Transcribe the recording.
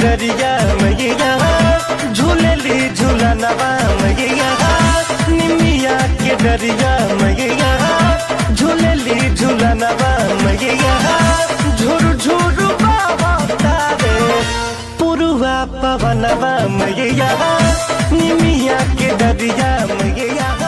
डरिया मैया झूलेली झूलनवा मैया निमिया के डरिया मैया झूलेली झूलनवा मैया झुरु झुरु बाबा तारे पुरुआ पवनवा मैया निमिया के डरिया मैया